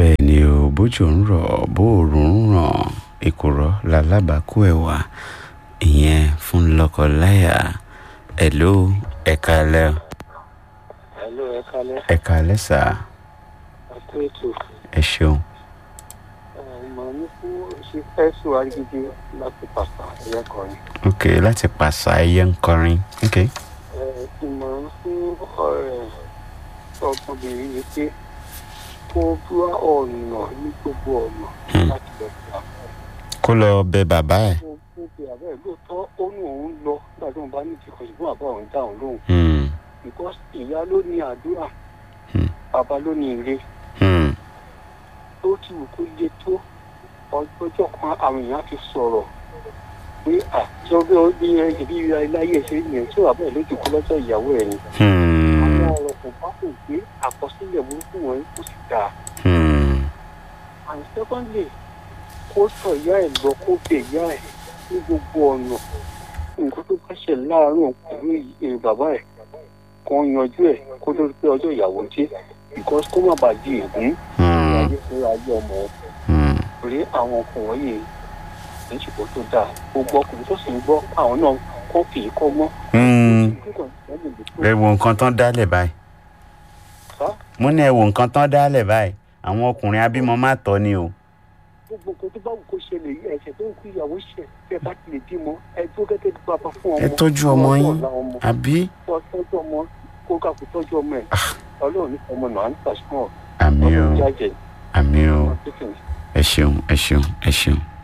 bẹ́ẹ̀ ni o bójú ń rọ̀ bóòrùn ń ràn èkùrọ́ lálábàákú ẹ̀wà ìyẹn fún lọ́kọ-láyà ẹ̀ló ẹ̀ka alẹ́ Hello, ẹ kálẹ́. ẹ̀ka alẹ́ sà Àti ètò ẹ ṣeun ìmọ̀ ní fún ṣe fẹ́sù arígídí láti pàpà ẹ̀yẹ kọrin. ok láti pàṣà ẹyẹ ń kọrin ok Ìmọ̀ fún ọ̀rẹ́ ọmọbìnrin yìí pé kó búra ọ̀nà ní gbogbo ọ̀nà Hmm. láti lọ sí àbẹ̀. kó lọ bẹ bàbá ẹ̀ Kó kó pe àbẹ̀ lóòótọ́ ó ní òun lọ nígbà tí òun bá ní ìdíkọ̀ ṣùgbọ́n àbá òun dá òun lóhùn. Hmm, Because ìyá ló ní àdúrà, Hmm. bàbá ló ní ire. hmm, tó ti wù kó lé tó ọjọ́ kan àwọn èèyàn ti sọ̀rọ̀ pé àjọgbé ọdún yẹn ìbí iláyé ṣe yẹn tí wàá bẹ̀rẹ̀ lójú kó lọ́jọ́ ìyàwó ẹ̀ ni. hmm, àwọn ọ̀rọ̀ kò bá kò gbé àkọsílẹ̀ burúkú wọn kò sì dáa. hmm, and secondly kó sọ ìyá ẹ̀ lọ kó bẹ ìyá ẹ̀ ní gbogbo ọ̀nà nǹkan tó bá ṣẹ̀ láàárín pẹ̀lú èrè bàbá ẹ̀ kan yanjú ẹ̀ kó tó rí pé ọjọ́ ìyàwó dé because kó má bàa di ègún hmm, ayé fún ayé ọmọ ẹ̀ hmm. torí àwọn ọkùnrin yìí kì í ṣùgbọ́n tó dáa gbogbo ọkùnrin tó sì ń gbọ́ àwọn náà kọ́ kì í kọ́ mọ́. Hmm. ẹ wo nǹkan tán dálẹ̀ báyìí mo ní ẹ wo nǹkan tán dálẹ̀ báyìí àwọn ọkùnrin abímọ má tọ́ ni o gbogbo nǹkan tó bá wù kó ṣẹlẹ̀ yìí ẹ̀ṣẹ̀ tó ń kú ìyàwó ṣẹ̀ tẹ́ bá ti lè bímọ ẹ tó gẹ́gẹ́ bí bàbá fún ọmọ ẹ tọ́jú ọmọ fún yín ọ̀la ọmọ àbí kó tọ́jú ọmọ kó kà kó tọ́jú ọmọ ẹ̀ ọlọ́run ní ọmọ náà ń pàṣẹ àmì o ọlọ́run jájẹ àmì o ọmọ tó kìí ẹ ṣeun ẹ ṣeun ẹ ṣeun